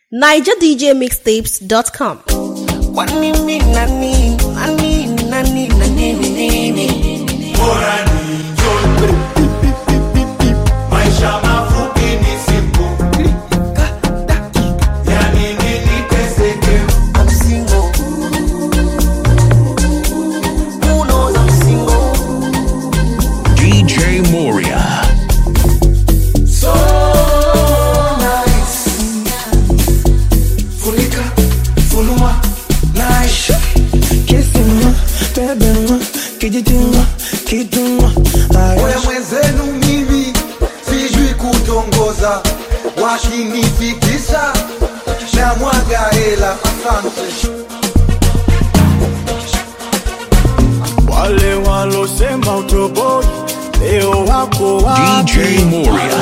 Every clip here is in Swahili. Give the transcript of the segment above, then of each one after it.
nigerdjmixtapes.com. Kwa nini nani nani nani nani nini bora ni njoni. Maisha mafupi ni siku, yani nini teseke? I'm single Who knows I'm single DJ Moria. So nice. Funika, funua, nice. Kissing, bebema, kijitima, kituma, Oya mwenzenu mimi sijui kutongoza, wakinifikisha na mwaga hela. Asante. wale walosema utoboi leo wako wapi? DJ Moria.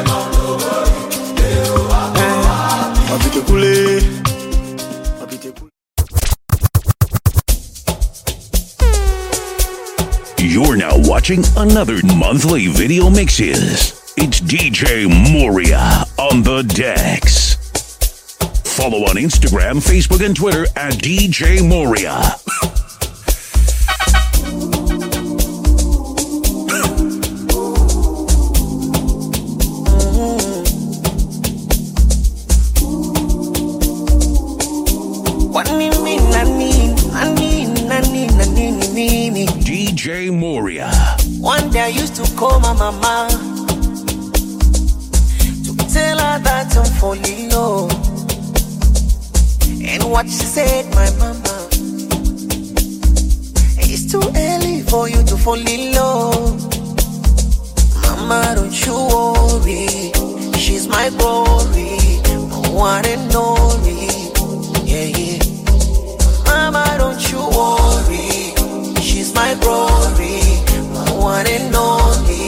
Wapite kule, wapite kule. You're now watching another monthly video mixes. It's DJ Moria on the decks. Follow on Instagram, Facebook, and Twitter at DJ Moria. Kwa nini nani nani nani nani nini DJ Moria. One day I used to call my mama to tell her that I'm falling low. And what she said, my mama, it's too early for you to fall in love. Mama, don't you worry, she's my glory, my one and only. Yeah, yeah. Mama, don't you worry. She's my glory, my one and only.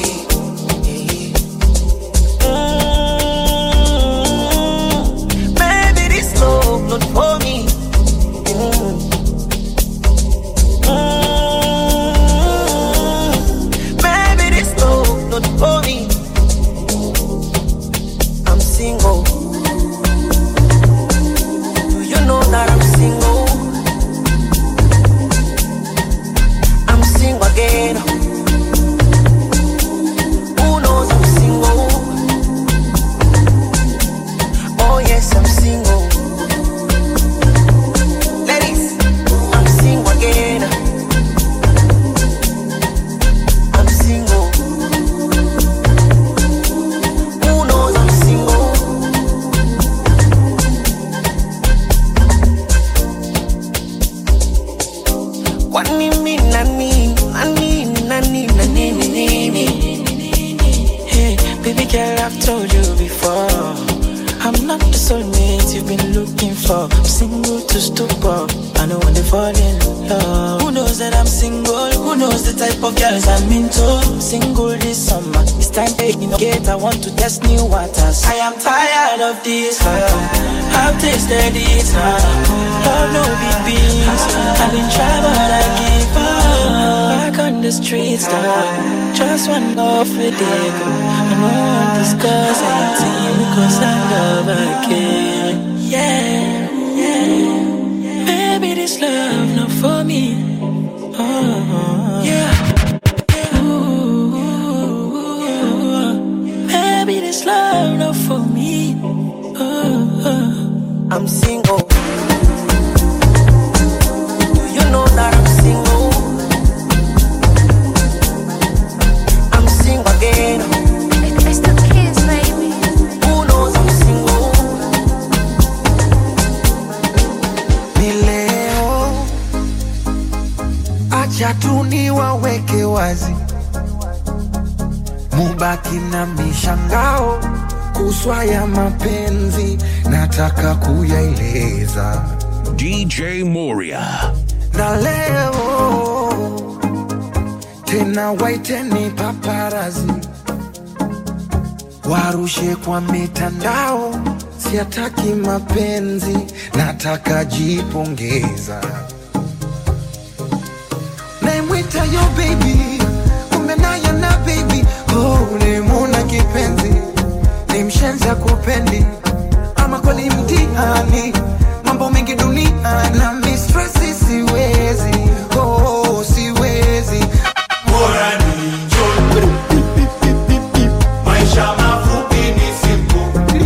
Mm, Baby, this love not for me. Mm. Mm, Baby, this love not for me. I'm single. Do you know that I'm single? I'm single again. Who knows I'm single? Oh yes, I'm single. Ladies, I'm single again. I'm single. Who knows I'm single? Kwa nini nani nani nani nani nini Hey, baby girl, I've told you before. I'm not the soulmate you've been looking for. I'm single to stupor. I know when they fall in love. Who knows that I'm single? Who knows the type of girls I'm into? I'm single this summer. It's time to gate. I want to test new waters. I am tired of this love. I've tasted it now. Love no big beans. I've been trying, but I give up. Back on the streets now. Just one love for dig. I know I'm discuss anything because I love again. Yeah, yeah. Baby, this love not for me. Oh, yeah. Ooh, baby, this love not for me. Oh, I'm single. Do you know that I'm single? I'm single again. It's the kids, baby. Who knows I'm single? ni leo, acha tu niwaweke wazi, mubaki na mishangao kuswa ya mapenzi, nataka kuyaeleza DJ Moria. na leo tena, waiteni paparazi warushe kwa mitandao, siataki mapenzi, nataka jipongeza. Naimwita yo baby, kumbe naye na baby, oh, ulimuna kipenzi, ni mshenzi akupendi ama kweli mtihani mambo mengi dunia na mistresi siwezi oh, siwezi bora ni njoo. Maisha mafupi ni siku,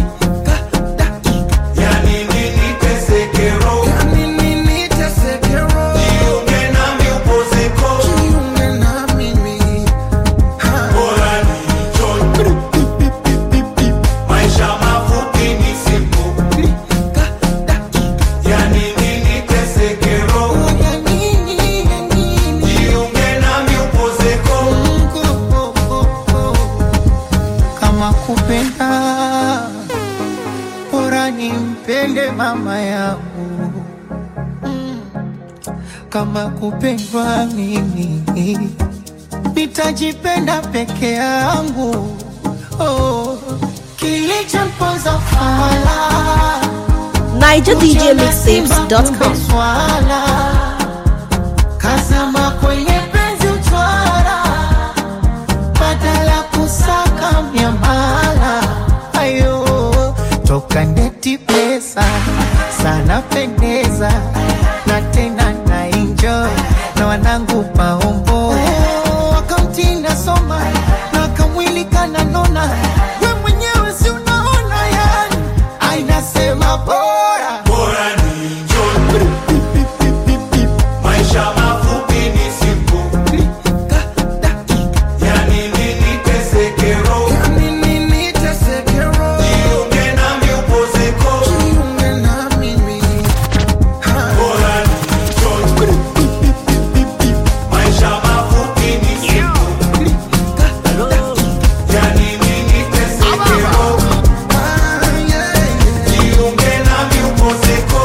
yani nini teseke roho. Yani nini teseke roho, Jiunge nami upozeko, jiunge na mimi bora ni njoo. Maisha mafupi ni siku, yani nini teseke roho. Ya nini, ya nini? Jiunge nami upozeko, kama kupenda bora nimpende mama yangu Mm. kama kupendwa mimi nitajipenda peke yangu oh. kilichompoza fala NigerDJMixtapes.com. swala kazama kwenye penzi utwara badala kusaka miamala ayo toka ndeti pesa sana pendeza na tena na enjoy na wanangu maombo wakamtinda soma na kamwili kananona we mwenyewe si unaona yani ainasema bora bora ni njoo. Maisha mafupi ni siku, yani nini teseke roho. Jiunge nami upozeko, bora ni njoo. Maisha mafupi ni siku, yani nini teseke roho. Jiunge nami upozeko,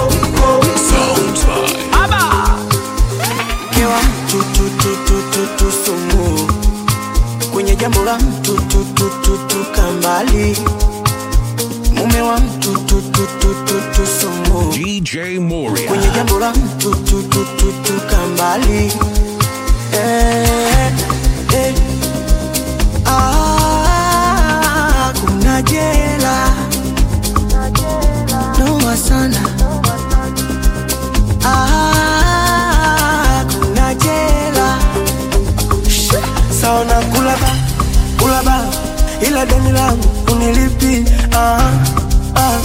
Mke wa mtu tu tu tu tu tu sumu kwenye jambo la mtu tu tu tu tu kambali mume wa mtu tu tu tu tu tu sumu DJ Moria. kwenye jambo la mtu tu tu tu tu kambali eh, eh. Ah, kuna jela noma sana Ah, kuna jela saona kulaba kulaba ila deni langu unilipi ah, ah.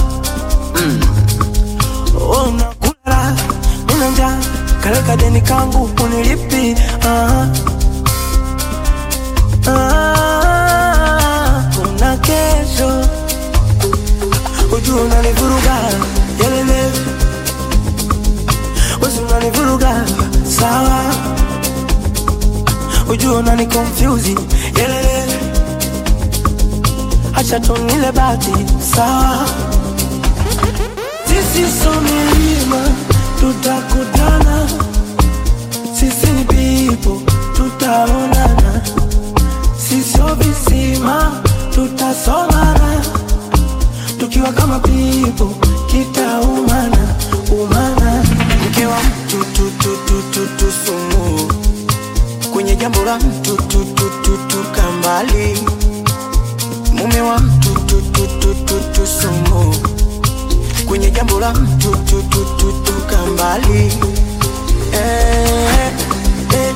Ona kulala nina njaa kaleka deni kangu unilipi ah, ah. kuna kesho ujua unanivuruga yelele wezi unanivuruga sawa ujua unani confuse yelele acha tunile bati sawa sisi so milima tutakutana sisi ni pipo tutaonana sisio visima tutasomana tukiwa kama pipo kitaumana umana mke wa mtu tu tu tu tu tu sumu kwenye jambo la mtu tu tu tu tu kambali mume wa mtu tu tu tu tu tu sumu kwenye jambo la mtu tu tu tu tu kambali eh, eh.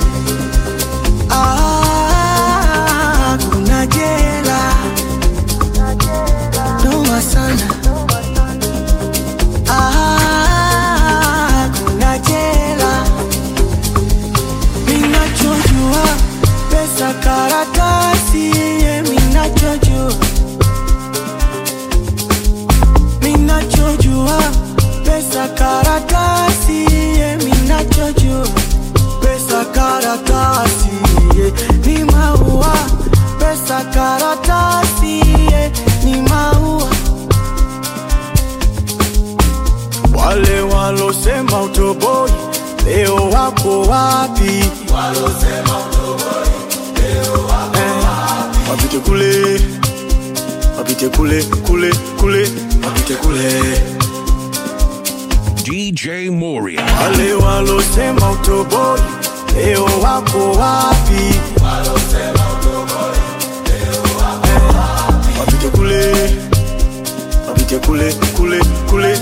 Ah, kuna jela noma sana Ah, kuna jela minachojua pesa karatasi ye minachojua minachojua pesa karatasi ye minachojua pesa karatasi ye ni maua pesa karatasi ye ni maua wale walosema utoboi leo wako wapi? Eh, wapite kule, wapite kule kule kule, wapite kule. DJ Moria. Wale walosema utoboi leo wako wapi? Eh, wapite kule, wapite wapite kule kule kule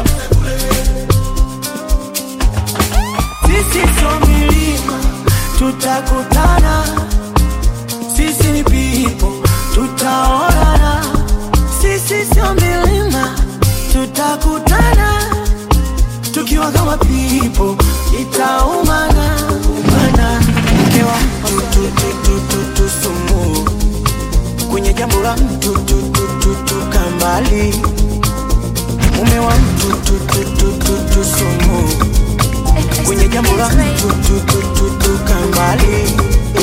sisi sio milima tutakutana sisi ni pipo tutaonana sisi sio milima tutakutana tukiwa kama pipo itaumana umana mkewa mtututututu sumu kwenye jambo la mtututututu kambali mume wa mtututututu sumu kwenye jambo la mtututututu kambali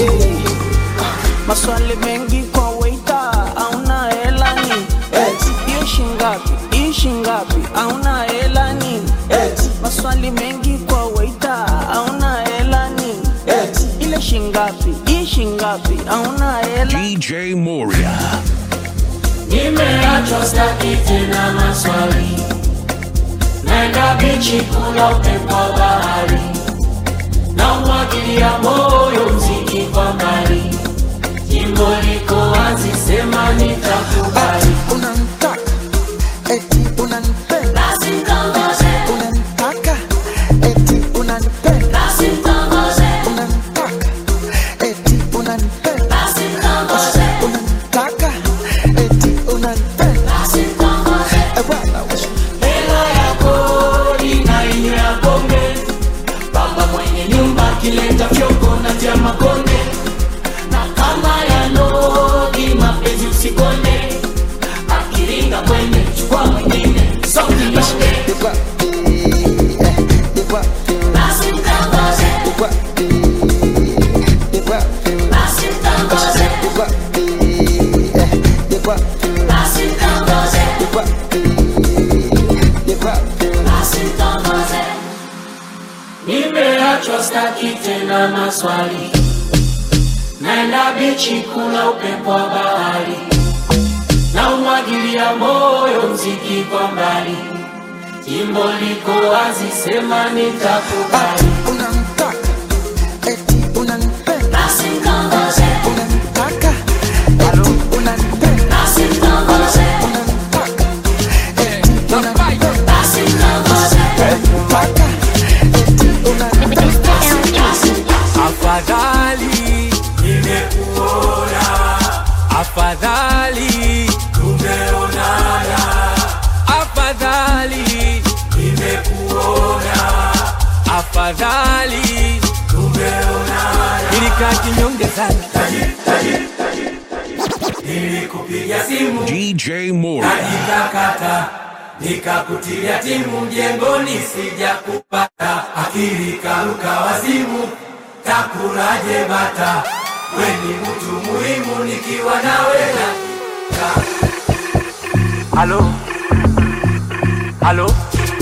maswali mengi kwa weita auna helani hiyo shingapi hii shingapi auna helani maswali mengi kwa weita auna helani ile shingapi hii shingapi auna hela DJ Moria. Nimeachwa staki tena maswali, naenda bichi kula upepo wa bahari, na umwagilia moyo mziki kwa mbali, jimbo liko wazi, sema nitakubali. unanitaka eti unanipenda Basi mtongoze, unanitaka eti unanipenda basi mtongoze, unanitaka eti unanipenda basi mtongoze, unanitaka eti unanipenda basi mtongoze. Eh, bwana wewe. Hela ya kodi na inyo ya pombe, baba mwenye nyumba kileta fyoko na tia makonde, na kama ya nodi mapenzi usikonde, akiringa kwende chukua mwingine sauti nyonge, Ni wapi, eh, ni wapi, basi mtangoze, ni wapi, ni wapi, basi mtangoze, ni wapi, eh, ni wapi, basi mtangoze, ni wapi, ni wapi. basi mtangoze. Nimeachwa staki tena maswali, naenda bichi kula upepo wa bahari, na umwagilia moyo mziki kwa mbali, jimbo liko wazi, sema nitakubali. unanitaka eti unanipenda Basi mtongoze, unanitaka eti unanipenda basi mtongoze, unanitaka eti unanipenda basi mtongoze, unanitaka eti unanipenda afadhali nimekuona afadhali tumeonana afadhali nimekuona afadhali tumeonana nilikaa kinyonge sana nilikupiga simu DJ Moria. nikakata nikakutilia timu mjengoni sija kupata akili karuka wazimu takuraje bata weni mtu muhimu nikiwa nawe na halo halo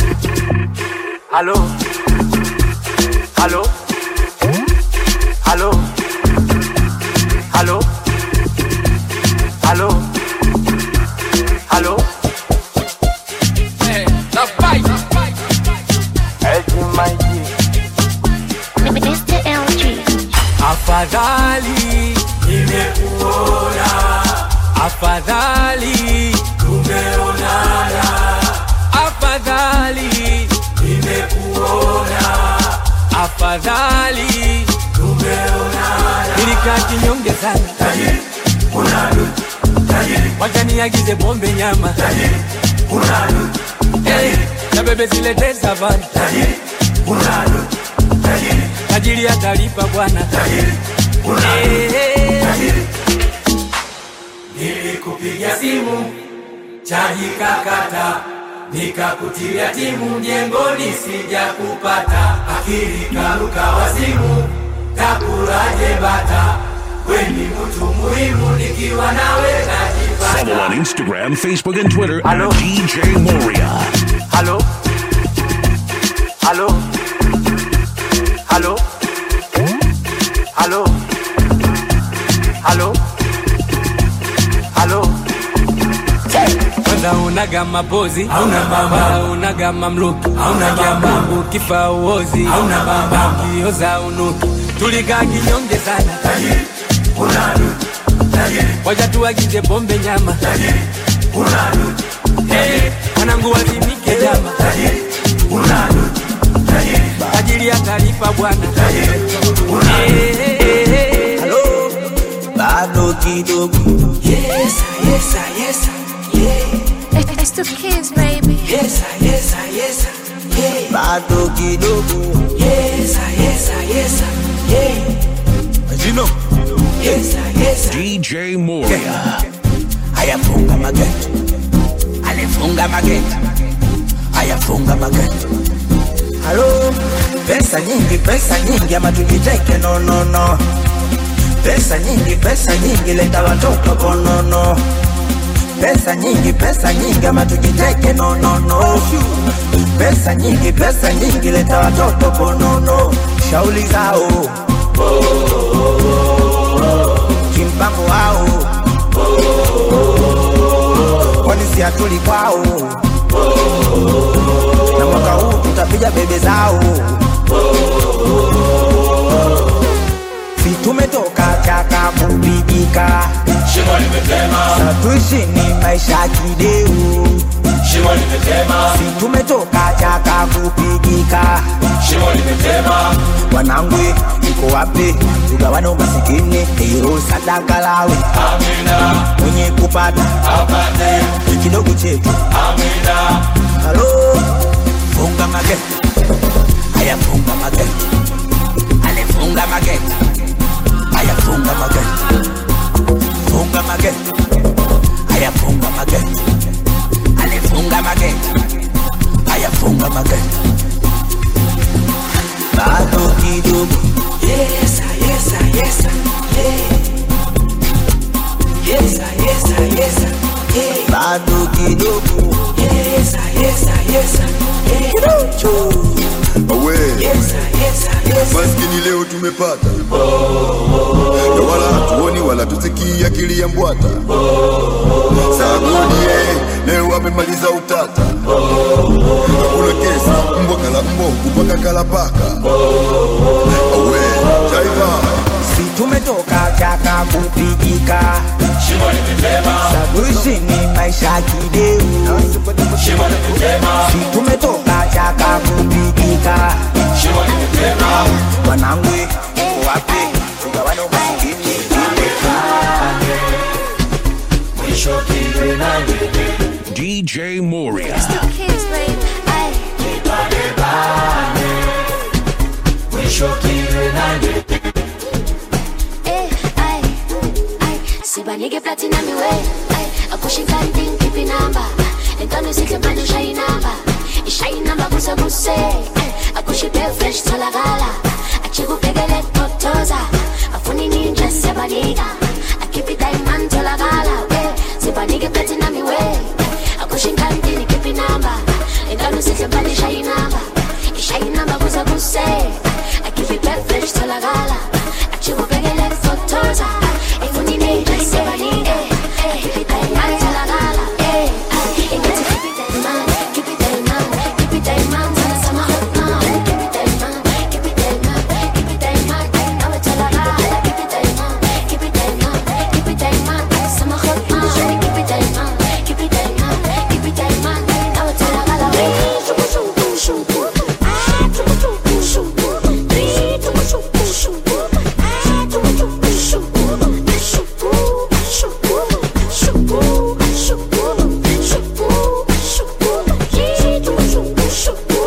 halo halo halo halo halo halo Mr. LG. afadhali nimekuona afadhali tumeonana afadhali nimekuona afadhali tumeonana nilikaa kinyonge sana wacha niagize pombe nyama Eh, na bebe zilete savana tajiri atalipa bwana Eh, eh. nilikupigia simu chaji kakata nikakutilia timu mjengoni sija kupata akili karuka wazimu takuraje bata weni mtu muhimu nikiwa nawe Follow najipata on Instagram, Facebook, and Twitter Hello. at DJ Moria. halo halo halo halo halo halo kwanza unaga mapozi hauna bamba unaga mamluki hauna jamba ukifa uozi hauna bamba ukioza unuki tulikaa kinyonge sana wacha tuagize pombe nyama Eh, mwanangu wazimike jama tajiri atalipa bwana Eh, eh, eh, eh. Halo, bado kidogo Yes, yes, yes, yeah. It's the kids, baby. Yes, yes, yes, yeah. bado kidogo Yes, yes, yes, yeah. Jino Yes, yes, DJ Moria. ayafunga mageti alifunga mageti ayafunga mageti halo pesa nyingi pesa nyingi ama tujiteke no no no pesa nyingi pesa nyingi leta watoto konono pesa nyingi pesa nyingi ama tujiteke no no no pesa nyingi pesa nyingi leta watoto konono shauli zao kimpango wao kwani si hatuli kwao na mwaka huu tutapiga bebe zao si tumetoka chaka kupigika Shimo limetema, satuishi ni maisha kideu shimo limetema, si tumetoka chaka kupigika shimo limetema, wanangwe iko wapi tugawane umasikini hero sadaka lawe amina, mwenye kupata apate, kidogo chetu amina, halo funga mageti haya funga mageti alifunga mageti haya funga mageti funga mageti haya funga mageti alifunga mageti haya funga mageti bado kidogo yes, yes, yes, yeah. Yes, yes, yes, yeah. bado kidogo Yes, yes, yes, yeah. Awe, Yes, yes, yes. maskini leo tumepata na wala hatuoni wala tusikii akili ya mbwata sagodie leo amemaliza utata hakuna kesi mbwa kala mbo kupaka kala paka awe jaiva si tumetoka chaka kupigika shimo limetema, saduishi ni maisha kideu shimo limetema, si tumetoka chaka kupigika shimo limetema, wanangwe iko wapi tugawane umasikini mwisho kiwe nani, DJ Moria. It's the kids, baby. Ay, nipande bane, mwisho kiwe nani, eh, ay, ay. Sibanike platinum iwe. Ay, akushika nding kipi namba. Entano isihle manje ushaye inamba. Ishaye inamba kuse kuse. Ay, akushipe fresh tholakala. Achikubhekele totoza. Afuni ninja siyabanika. Akhiphi diamond tholakala. Eh, sibanike platinum iwe. Akushinga ndini kipi namba. Entano isihle manje ushaye inamba. Ishaye inamba kuse kuse. Akhiphi fresh tholakala. Achikubhekele totoza. Afuni ninja siyabanika. Akhiphi diamond tholakala. Eh, ay, ingathi keep it diamond, keep it diamond, keep it diamond. Sana sama hot now. Keep it diamond, keep it diamond, keep it diamond. Now it's all around. Keep it diamond, keep it diamond, keep it diamond. Sama hot now. Keep it diamond, keep it diamond, keep it diamond. Now it's all around. Shuku shuku shuku, ah shuku shuku shuku, shuku shuku shuku, ah shuku shuku shuku, shuku shuku shuku shuku shuku shuku, yeah shuku shuku shuku.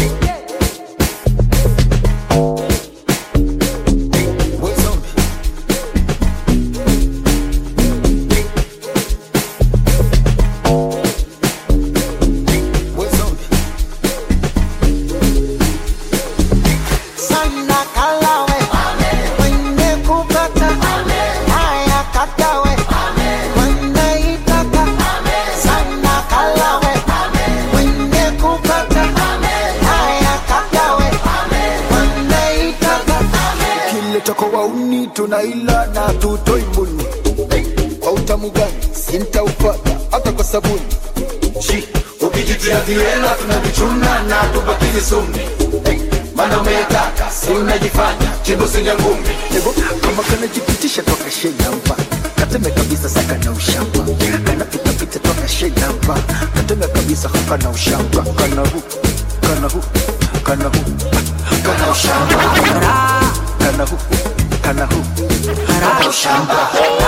sana kalawe mwenye kupata haya katawe mwenye itaka sana kalawe mwenye kupata haya katawe mwenye itaka kile choko wauni tunaila na tutoi mbuni kwa utamu gani sintaupata hata kwa sabuni Shi, ukijitia viela tunavichuna na tubakizi sumni, mana umetaka si unajifanya chibusi ya ngumi, Ego, kama kanajipitisha toka shenya mpa kateme kabisa saka na ushamba kanapita kapita toka shenamba katanga kabisa hakana ushamba kana hu kana hu kana hu kana ushamba kana hu kana hu kana ushamba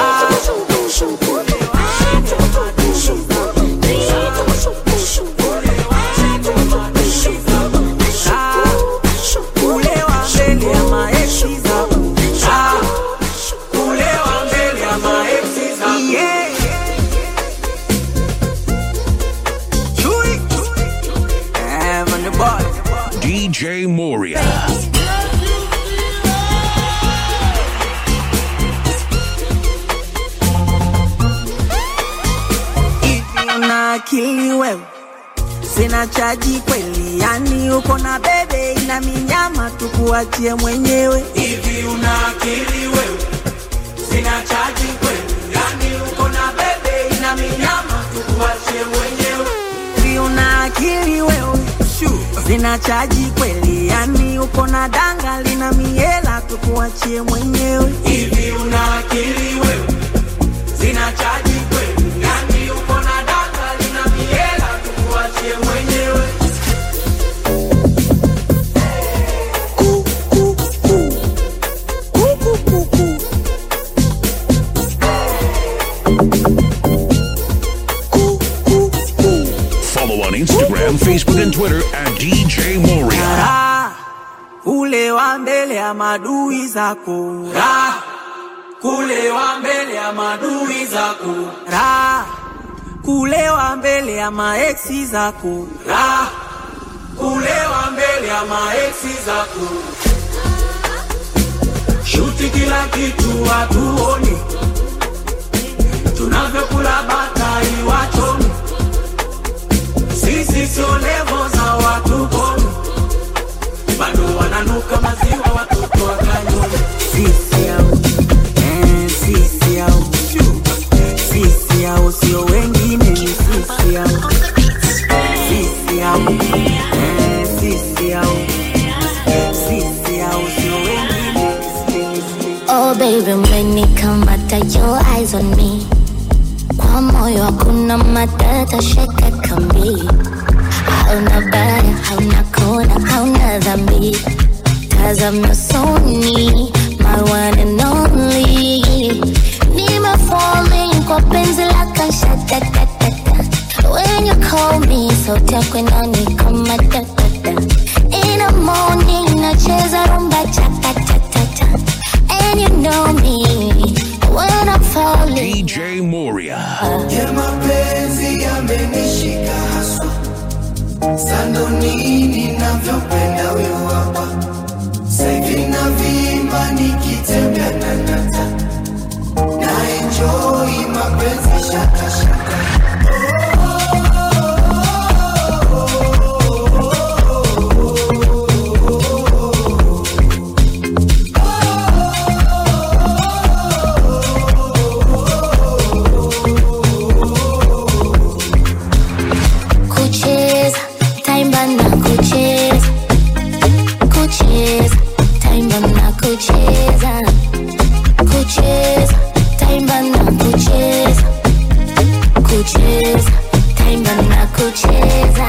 kulewa mbele ya maeksi zangu Ah, kulewa mbele ya maeksi zangu Yeah. Chui. Eh, man, the boy. DJ Moria. Hivi una akili wewe sina chaji kweli yani uko na bebe ina minyama tukuachie mwenyewe hivi una akili wewe sina chaji kweli yani uko na bebe ina minyama tukuachie mwenyewe Hivi una akili wewe sina chaji kweli yani uko na danga lina miela tukuachie mwenyewe hivi una akili wewe sina chaji kweli yani uko na danga lina miela tukuachie mwenyewe Follow on Instagram, Facebook, and Twitter at DJ Moria. Raha, ule wa mbele ya madui zako Raha, kulewa mbele ya madui zako Raha, kulewa mbele ya maeksi zako Raha, kulewa mbele ya maeksi zako shuti kila kitu hatuoni tunavyokula batai wachoni sisi sio levo za watu koni bado wananuka maziwa watoto wa kanyoni sisi au eh, sisi au sisi au sio wengine ni sisi au sisi au eh, sisi au sisi au sio wengine ni sisi Oh baby, umenikamata your eyes on me. Kwa moyo hakuna matata, shaka kambi. Hauna baya, hauna kona, hauna dhambi. Tazama usoni, my one and only. Nima falling kwa penzi lako shatatatata. When you call me, sauti yako inanikama tatata. In the morning, nacheza rumba chakatatata. And you know me when I'm falling. DJ Moria. ya mapenzi yamenishika haswa sando nini navyopenda huyo hapa saivi na vimba nikitembea na nata na enjoi mapenzi shakashaka Kucheza, taimba na kucheza. Kucheza, taimba na kucheza. Kucheza, taimba na kucheza. Kucheza, taimba na kucheza.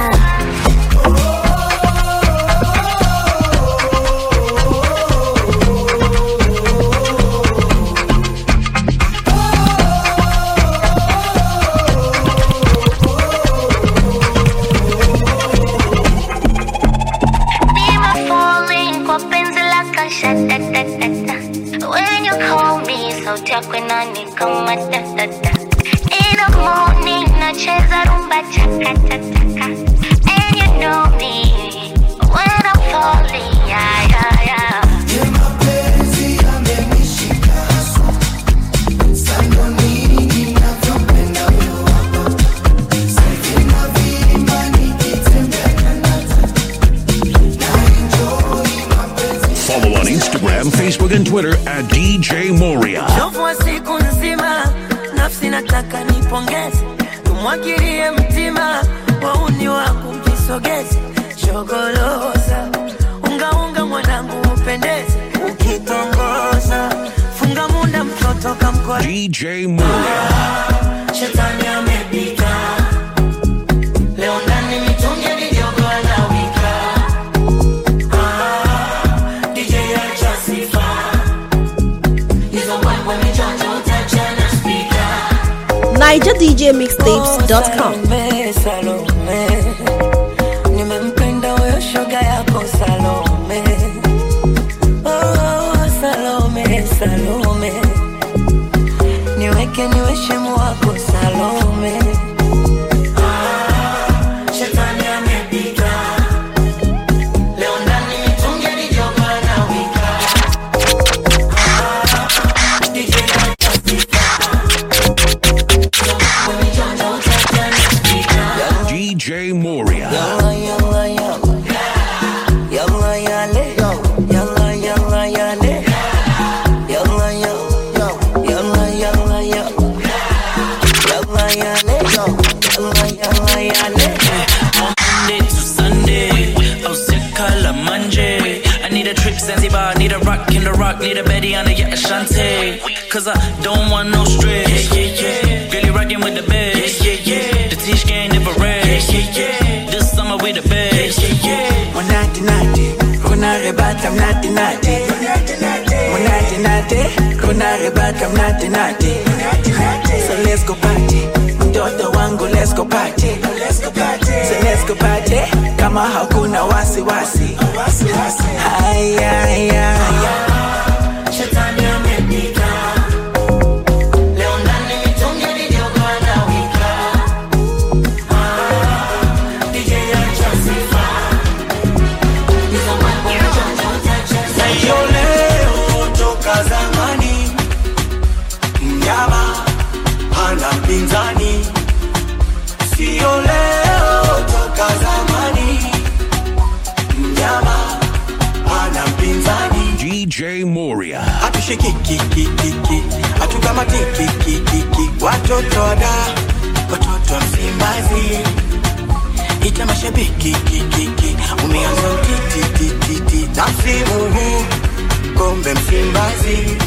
Nima falling kwa penzi lako shatatatata. When you call me, sauti yako inanikama tatata. In the morning, nacheza rumba chakatataka. And you know me when I'm falling, yeah, yeah, yeah. ya mapenzi yamenishika haswa sando nini navyopenda huyo hapa saivi na vimba nikitembea na nata na enjoi mapenzi Follow on Instagram, Facebook, and Twitter at DJ Moria. Uchovu wa siku nzima, nafsi nataka nipongeze, tumwagilie mtima, wauni wangu mjisogeze, shogoloza ungaunga mwanangu upendeze, ukitongoza funga munda mtoto kamkwa DJ Moria. shetani amepita NigerDJMixtapes.com. Salome, Salome, nimempenda huyo shoga yako Salome. Oh, Salome, Salome, niweke niwe shemu wako Salome. Ah, shetani amepita. Leo ndani mitungi alijoka na wika. Ah, DJ DJ Moria. Yalla, yalla, yalla. Yalla, yale. Yalla, yalla, yale. Yalla, yalla. Yalla, yalla, yalla. Yalla, yale. Yalla, yalla, yale. Monday to Sunday, oh sick color Monday. I need a trip Zanzibar, need a rock in the rock, need a Betty on the yeah, Ashante. Cause I don't want no stress. Yeah, yeah, yeah. Really rocking with the best. Yeah, yeah, yeah. The teach game never rest. Yeah, yeah, yeah. This summer we the best. Yeah, yeah, yeah. Monate nate, kuna rebata mnate nate. Monate nate, kuna rebata mnate nate. So let's go party, mtoto wangu let's go party. So let's go party, kama hakuna wasi wasi. Haya, haya, haya. Shetani amepita. Leo ndani mitungi alijoka na wika. Ah, DJ acha sifa. Hizo mambo mjanja utacheza. Sio leo toka zamani, mnyama hana mpinzani. Sio leo toka zamani, mnyama hana mpinzani. DJ Moria. hatushikikikikiki hatukamatikikikiki watoto wada watoto wa msimbazi ita mashabiki kikiki umeanza utitititi na msimu huu kombe msimbazi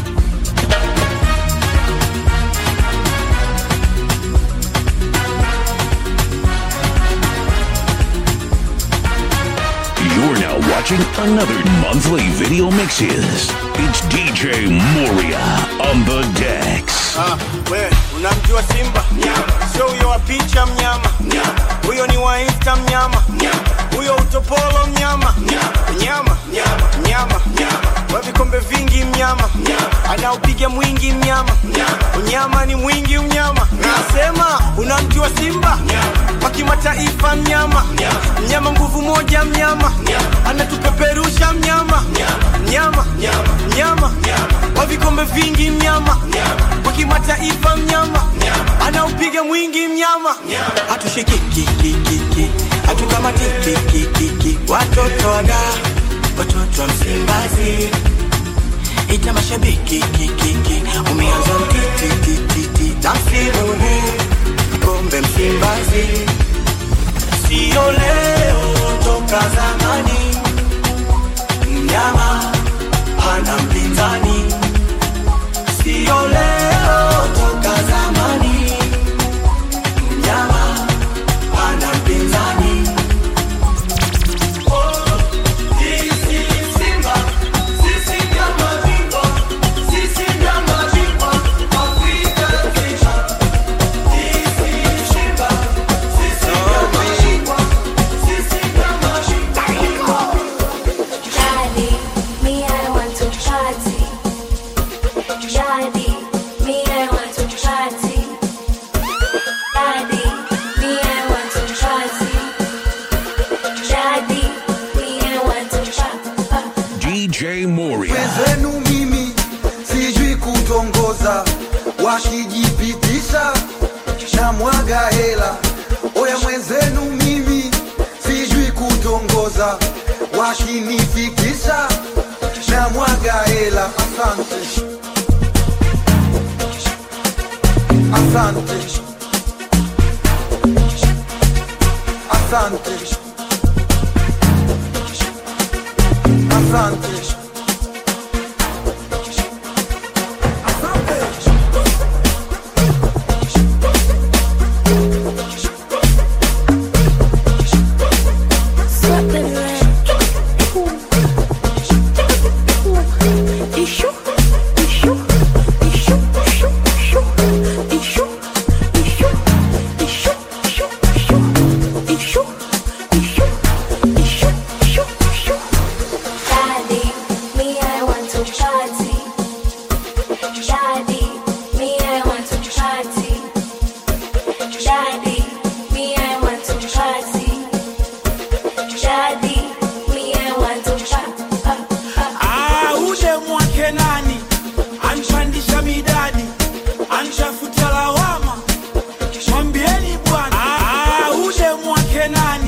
You're now watching another monthly video mixes. It's DJ Moria on the decks. Ah, we unamjua Simba? Sio huyo wa picha mnyama, huyo ni wa Insta mnyama, huyo utopolo mnyama, mnyama mnyama, wa vikombe vingi mnyama, anaupiga mwingi mnyama, unyama ni mwingi mnyama. Nasema unamjua Simba? Wa kimataifa mnyama, mnyama nguvu moja mnyama, anatupeperusha mnyama, mnyama mnyama, wa vikombe vingi mnyama, wa kimataifa mnyama, anaupiga mwingi mnyama. hatushikikikikiki hatukamatikikikiki watoto wada watoto wa msimbazi ita mashabiki kikiki umeanza mtitititi na msimu huu kombe msimbazi sio leo toka zamani mnyama hana mpinzani sio leo toka zamani mnyama hana mpinzani Daddy, me I want to party. Daddy, me I want to party. Daddy, me I want to party. Daddy, me I want to party. DJ Moria. wenzenu mimi sijui kutongoza wakijipitisha na mwaga hela oya mwenzenu mimi sijui kutongoza wakinifikisha na mwaga hela asante asante asante asante Issue, issue, issue, issue, issue, issue.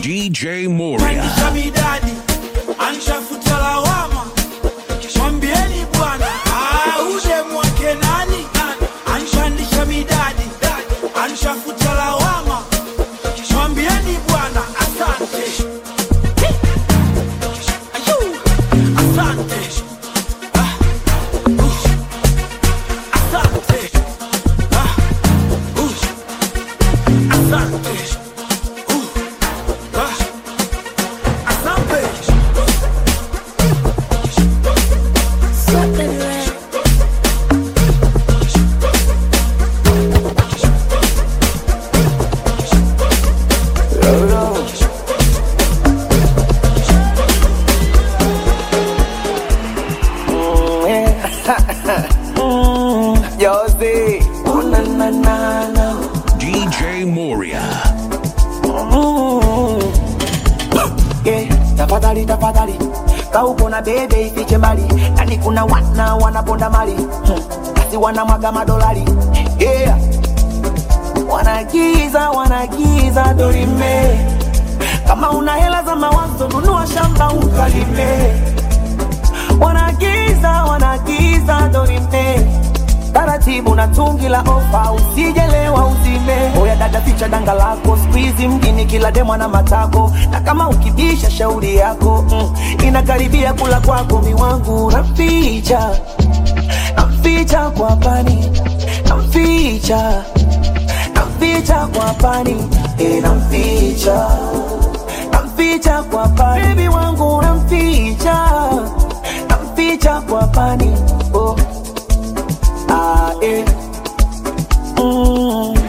DJ Moria. Pandisha midadi anshafuta lawama mwambieni bwana ah, ude mwake nani anshandisha midadi anshafuta lawama mwambieni bwana asante Ayu, asante Ah, uh, asante Ah, uh, asante Uh, ah, asante Josie. Oh, na, na, na, na. DJ Moria. Yeah, tafadhali tafadhali kaupo na bebe ifiche mbali yani kuna wana wanaponda mali hmm. basi wanamwaga madolari yeah. wanagiza wanagiza dorime kama una hela za mawazo nunua shamba ukalime wanagiza wanagiza dorime taratibu na tungi la ofa usijelewa uzime oya dada ficha danga lako skuizi mjini kila demwa na matako na kama ukibisha shauri yako mm, inakaribia kula kwako miwangu naficha namficha kwa pani namficha namficha kwa pani e, namficha namficha kwa pani bebi wangu namficha namficha kwa pani oh. Ah, eh. Mm.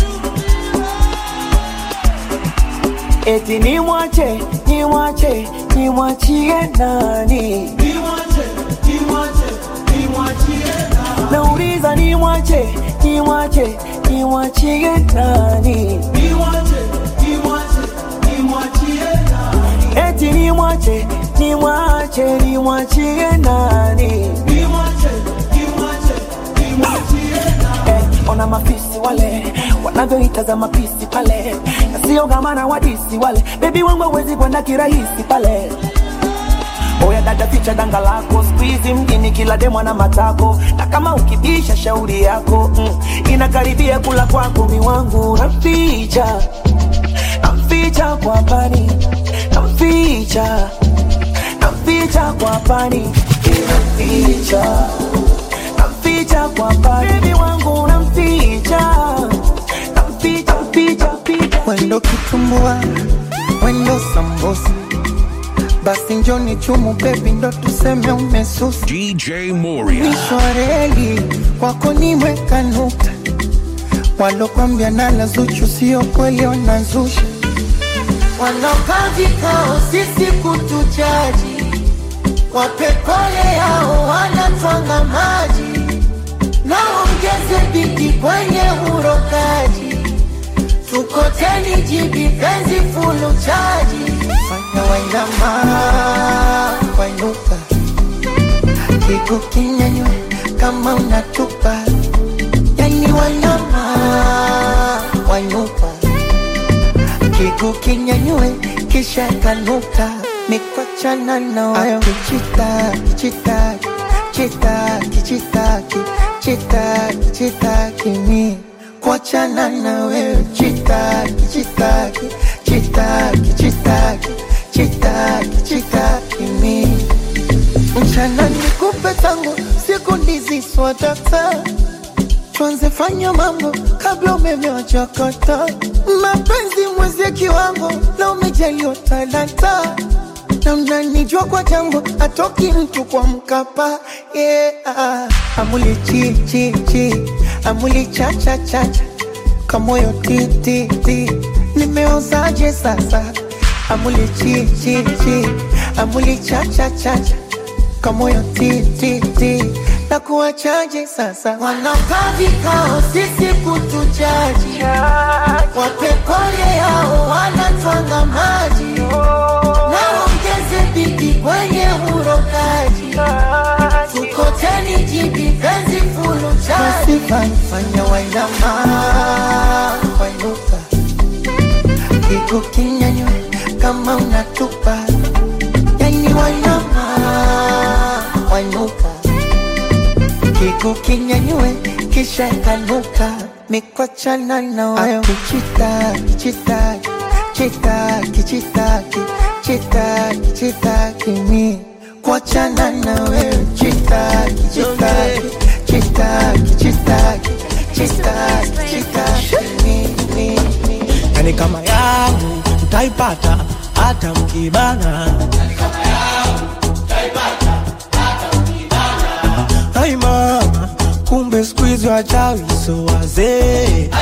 Eti ni mwache, ni mwache, ni mwachie nani? Nauliza ni mwache, ni mwache, ni mwachie nani? Eti ni mwache, ni mwache, ni mwachie nani? Eh, ona mafisi wale wanavyoitazama pisi pale na sio gamana wadisi wale bebi wangu hawezi kwenda kirahisi pale oya dada ficha danga lako skuizi mjini kila demwa na matako na kama ukibisha shauri yako mm, inakaribia kula kwako miwangu namficha namficha kwa pani namficha namficha kwa pani namficha namficha kwa pani bebi wangu namficha namficha mficha ficha Wendo kitumbua, wendo sambusa, basi njoni chumu bebi, ndo tuseme umesusa. DJ Moria. Mwisho wa reli kwako nimeweka nukta, walokwambia nala Zuchu sio kweli, wanazusha wanaokaa vikao sisi kutujaji, wapepole yao wanatwanga maji, naongeze bidi kwenye urokaji tukoteni jibi penzi fulu chaji fanya wainama wainuka kigu kinyanywe kama unatupa yani wainama wainuka kigu kinyanywe kisha kanuka mikwachana na wewe chitaki chitaki chitaki chitaki chitaki chitaki mi kuachana na wewe chitaki chitaki chitaki chitaki chitaki chitaki mi mchana nikupe tangu siku ndizi swadata tuanze fanya mambo kabla umeme wachakata mapenzi mwezi kiwango na umejaliwa talanta na mnanijua kwa tango atoki mtu kwa mkapa yeah. amuli chi chi chi amuli cha cha cha cha kamoyo ti ti ti nimeozaje sasa amuli chi chi chi amuli cha cha cha cha kamoyo ti ti ti na kuwachaje sasa wanakaa vikao sisi kutujaji wapekole yao wanatwanga maji naongeze bidi kwenye urokaji tukoteni jibi penzi fulu chaji fanya wainama wainuka kigu kinyanywe tupa yani wanyama wanuka kigu kinyanyue kisha kanuka mikwachana na wewe kichitaki chitaki chitaki chitaki chitaki chitaki mi kuachana na wewe chitaki chitaki chitaki chitaki chitaki chitaki mi mi mi yani kama yangu mtaipata hata mkibana Ai mama, kumbe siku hizi wachawi so wazee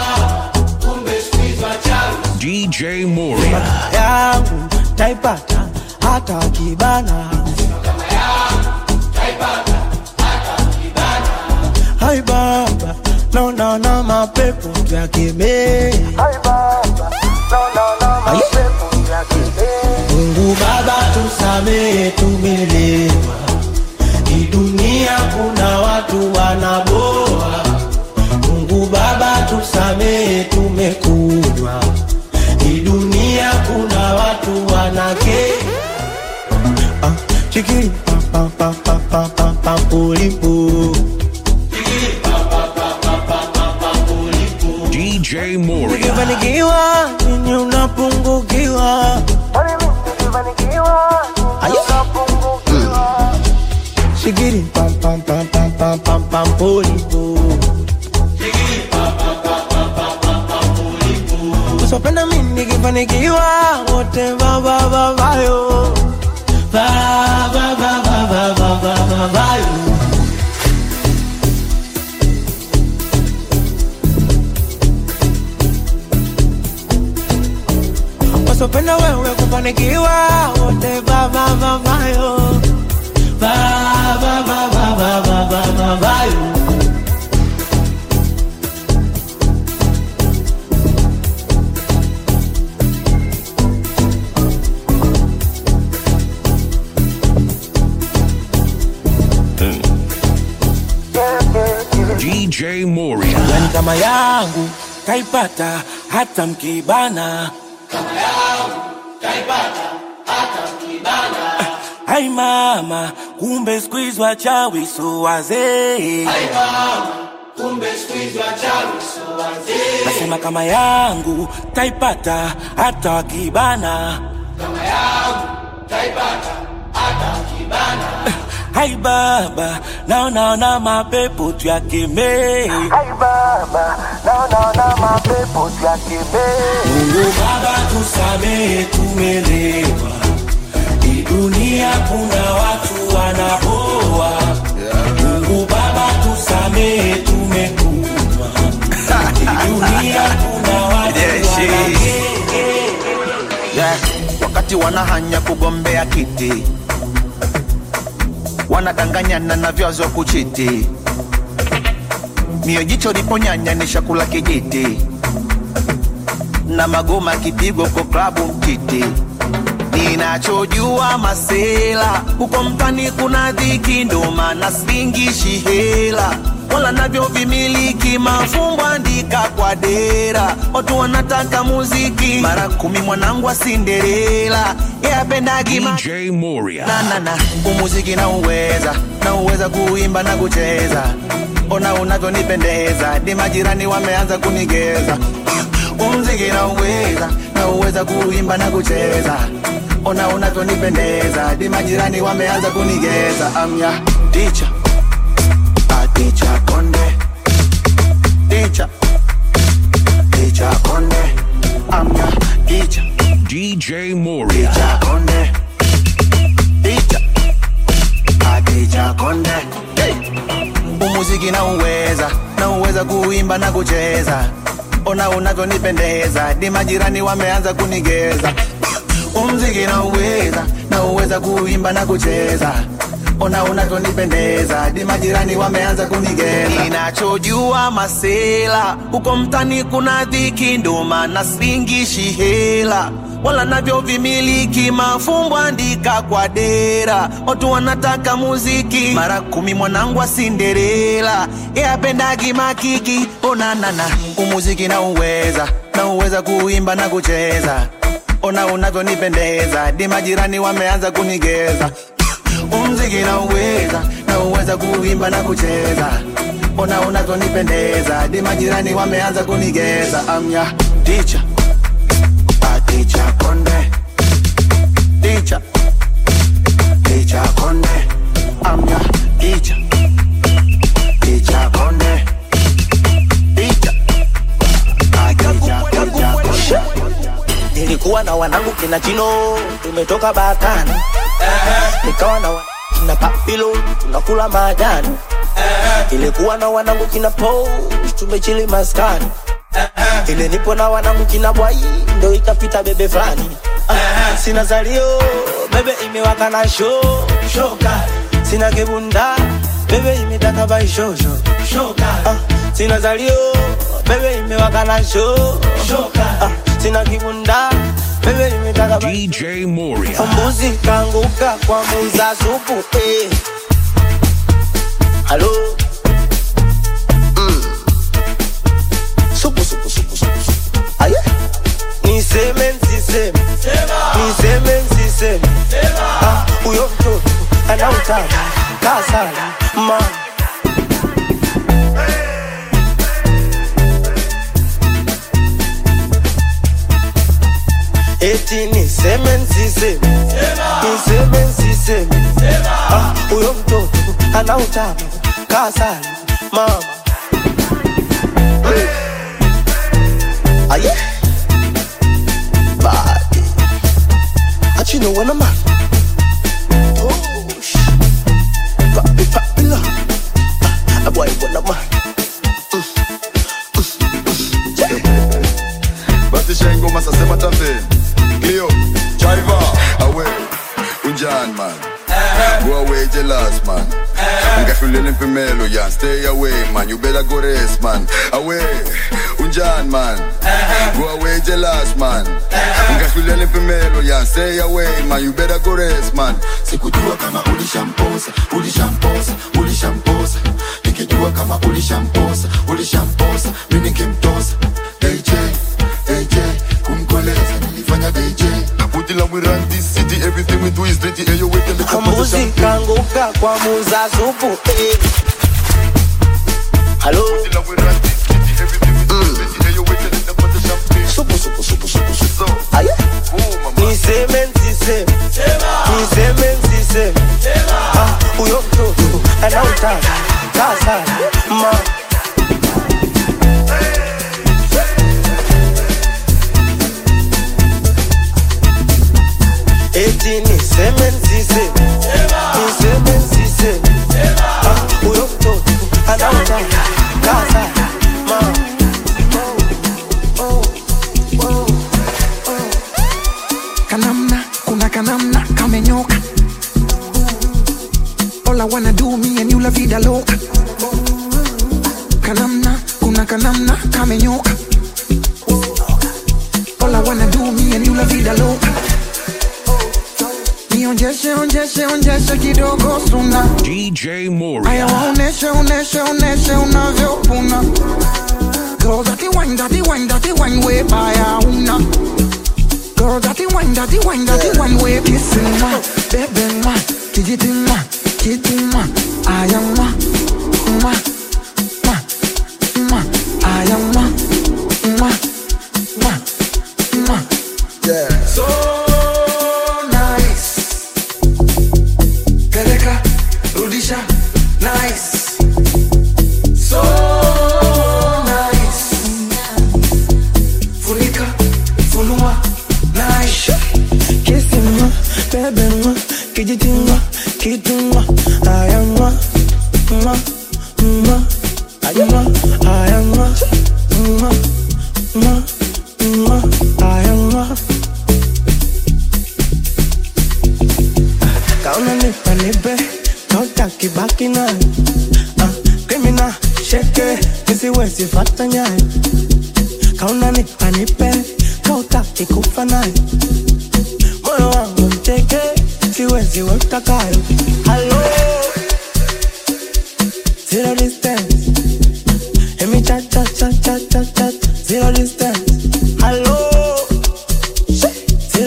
DJ Moria. yangu taipata hata wakibana Hai baba, naona na mapepo tuyakemee Mungu Baba tusamehe, tumelewa. Hii dunia kuna watu wanaboa. Mungu Baba tusamehe, tumekunywa. Hii dunia kuna watu wanake ah, chikiri pa pa pa pa pa pa pa pulipu DJ Moria. Ukifanikiwa nini unapungukiwa? Ayo. Shigiri pam pam pam pam pam pam pam polipo. Usipenda mimi nikifanikiwa wote ba ba ba ba yo. Ba ba ba ba ba ba ba ba ba yo. wasopenda wewe kufanikiwa wote vavavavayo vavavavavavavayo DJ Moria. yani kama yangu kaipata hata mkibana Ai mama, kumbe siku hizi wachawi so wazee. Nasema kama yangu taipata hata wakibana. Hai baba, naonaona mapepo tuyakemee. Mungu Baba tusamehe, tumelewa. Hii dunia kuna watu wanaboa. Mungu Baba tusamehe, tumekunywa. Hii dunia kuna watu wanake yeah. wakati wanahanya kugombea kiti wanadanganyana na vyazo kuchiti mio jicho liponyanya ni shakula kijiti na magoma kipigwa kwa klabu mtiti ninachojua masela huko mtani kuna dhiki ndo maana singishi hela wala navyo vimiliki mafumbo andika kwa dera watu wanataka muziki mara kumi mwanangu wa sinderela yapendagi DJ Moria. nanana umuziki na uweza na uweza kuimba na kucheza ona unavyonipendeza di majirani wameanza kunigeza umziki na uweza na uweza kuimba na kucheza ona unavyonipendeza di majirani wameanza kunigeza amya ticha ticha konde ticha ticha konde amya ticha DJ Moria. ticha konde ticha ticha konde hey. umuziki na uweza na uweza kuimba na kucheza ona unavyonipendeza di majirani wameanza kunigeza umziki na uweza na uweza kuimba na kucheza ona unavyonipendeza di majirani wameanza kunigeza ninachojua masela huko mtani kuna dhiki ndo maana singishi hela wala navyo vimiliki mafumbo andika kwa dera watu wanataka muziki mara kumi mwanangu wa sinderela yapendagi makiki onanana umuziki na uweza na uweza kuimba na kucheza ona unavyonipendeza di majirani wameanza kunigeza umziki na uweza na uweza kuimba na kucheza ona unavyonipendeza di majirani wameanza kunigeza amya ticha ticha konde ticha ticha konde amya ticha ticha konde ticha nilikuwa na wanangu kina chino tumetoka bakani nikawa na wa- kina papilo tunakula majani ilikuwa na wanangu kina po tumechili maskani ile nipo na wanangu kina bwai ndo ikapita bebe fulani Ah, sina zalio bebe imewaka na sho shoka sina kibunda bebe imetaka baishosho shoka ah, sina zalio bebe imewaka na sho shoka ah, sina kibunda bebe imetaka DJ Moria. mbuzi kanguka kwa muza supu eh. halo mm. supu supu supu supu supu aye niseme nsiseme niseme nsiseme Ah, huyo mtoto anautaka kasala ma eti niseme nsiseme niseme nsiseme Ah, huyo mtoto anautaka kasala mama aye body. But you know when I'm at. Oh, sh- Papi, papi, la. Ah, boy, when I'm at. basi shengoma sasema tambe Cleo, Chiva, away, unjan man Go away jealous man Ngafulele mpimelo yan Stay away man, you better go rest man Away, unjan man Go away jealous man Ngafulele mpimelo yan Stay away man, you better go rest man sikujua kama ulishamposa ulishamposa ulishamposa nikijua kama ulishamposa ulishamposa mi nikimtosa aj aj kumkoleza nilifanya dj Put it we run this city Everything we do is dirty Hey, you wait till the kambuzi kanguka kwa muza supu eh. halo supu supu supu supu supu aye niseme nsiseme niseme nsiseme Ah, huyo mtoto anautaka kasala ma eti niseme nsiseme niseme nsiseme Ah, huyo mtoto anautaka kasala ma kanamna kuna kanamna kamenyoka all I wanna do me and you la vida loca kanamna kuna kanamna kamenyoka all I wanna do me and you la vida loca nionjeshe onjeshe onjeshe kidogo suna DJ aya Moria. waoneshe oneshe oneshe unavyopuna Girl, that wine, that wine, that wine, way by una. Girl, that wine, that wine, that wine, way kissing ma, baby ma, kijiti ma, kiti ma, I am ma, ma, ma, ma, I am ma, ma, ma, ma. Yeah. So nice. Peleka, rudisha, nice. So nice. Funika, funua, nice. Kissing ma, baby ma, kijiti ma, kitu ma, aya ma, ma, ma, aya ma, aya ma, ma, ma, ma, aya ma. Kauna nipa nipe, kautaki baki nayo. Ah, Criminal, sheke, nisiwezi fata nyayo. Kauna nipa nipe, kautaki kufa nayo. moyo wangu mteke, siwezi weka kayo. Hello, zero distance, emi cha cha cha cha cha cha, zero distance. Hello,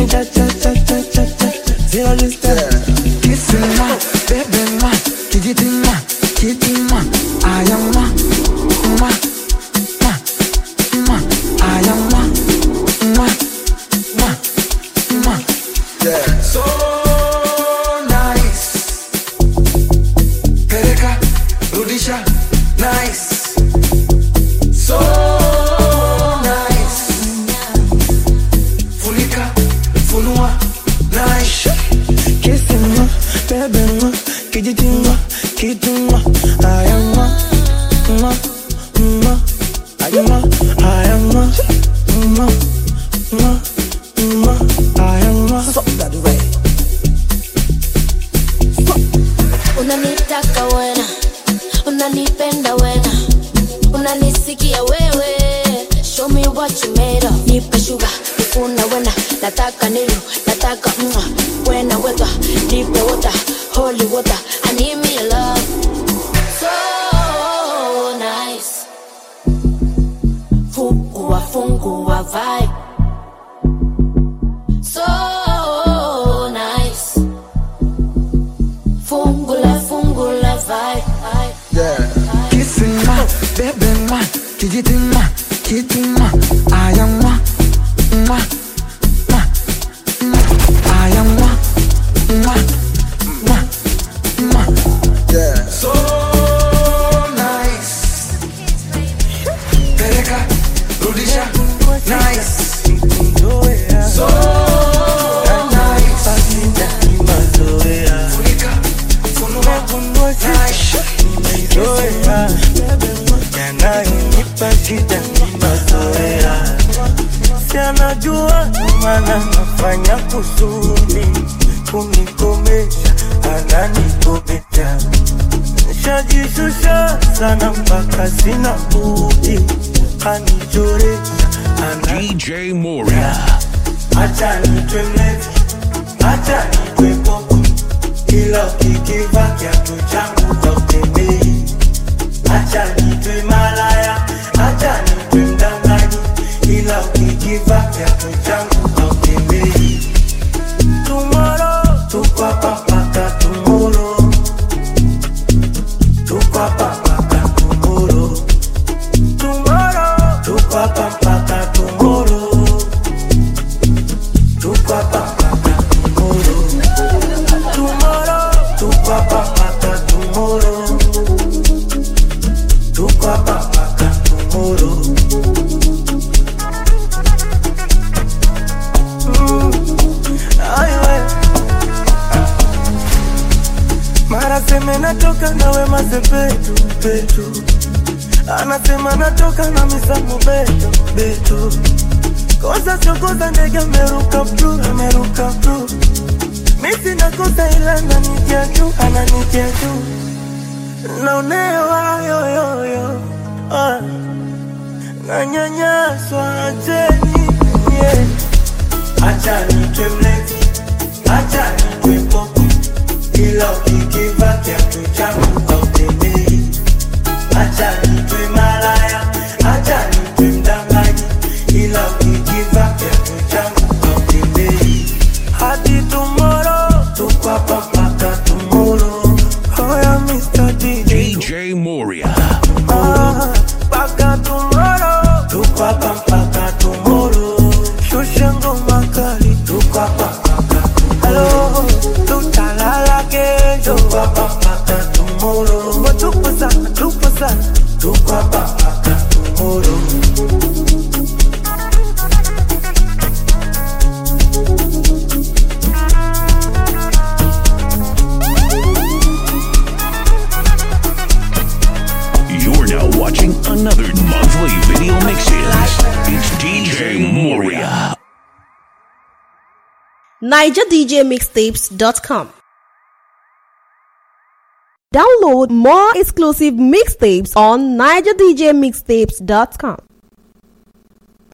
cha cha cha cha cha cha zero distance Kissing ma, baby ma, kijiti ma, kiti ma, aya ma, ma, ma, ma, aya ma, ma, ma, ma. So nice. Peleka, rudisha, nice. So nice. Funika, funua, nice. kissing ma baby ma kijiti ma kitu ma aya ma ma ma aya ma aya ma ma ma ma aya ma so that way unanitaka wena unanipenda wena unanisikia wewe show me what you made of nipe shuga nifuna wena nataka nilu nataka mwa wena weta nipe wota holy water I need me a love so nice fungua fungua vibe so nice fungula fungula vibe Kissing ma, baby ma, kijiti ma, kiti ma, aya ma, ma, ma, ma, aya ma, ma, ma, ma. So nice. Peleka, rudisha, nice. So nice. Funika, funua, nice. yanayonipa shida ni mazoea sianajua mana nafanya kusudi kunikomesha ananikomesha nishajishusha sana mpaka sina budi kanichoresha DJ Moria. acha nitwe mlevi acha nitwe popo ila ukikiva kiatu changu hautembei acha nitwe malaya acha nitwe mdanganyi ila ukikiva kiatu changu hautembei tumoro tukwapa mpaka tumoro tukwapa mpaka tumoro tumoro tukwapa mpaka tumoro tukwapa mpaka tumoro tumoro tukwapa mpaka tumoro tukwapa mpaka tumoro Mm, aiwe. mara seme natoka nawe mazepetu petu anasema natoka na misamu beto beto kosa chokoza ndege ameruka pru ameruka pru misi nakosa ila ananitia juu ananitia juu naonewa yoyoyo ah. nanyanyaswa acheni yeah. acha nitwe mlevi acha nitwe popo ila ukikiva kiatu changu hautembei acha nitwe malaya acha nitwe mdanganyi ila ukikiva kiatu changu hautembei hadi tomorrow tukwapa mpaka tomorrow hoya Mr. DJ DJ Moria. Ah, mpaka tomorrow tukwapa mpaka tomorrow shusha ngoma kali tukwapa mpaka tomorrow tutalala kesho tukwapa mpaka tomorrow tupo sana tupo sana tukwapa mpaka tomorrow You're now watching another monthly video mixes. It's DJ Moria. NigerDJMixtapes.com. Download more exclusive mixtapes on NigerDJMixtapes.com.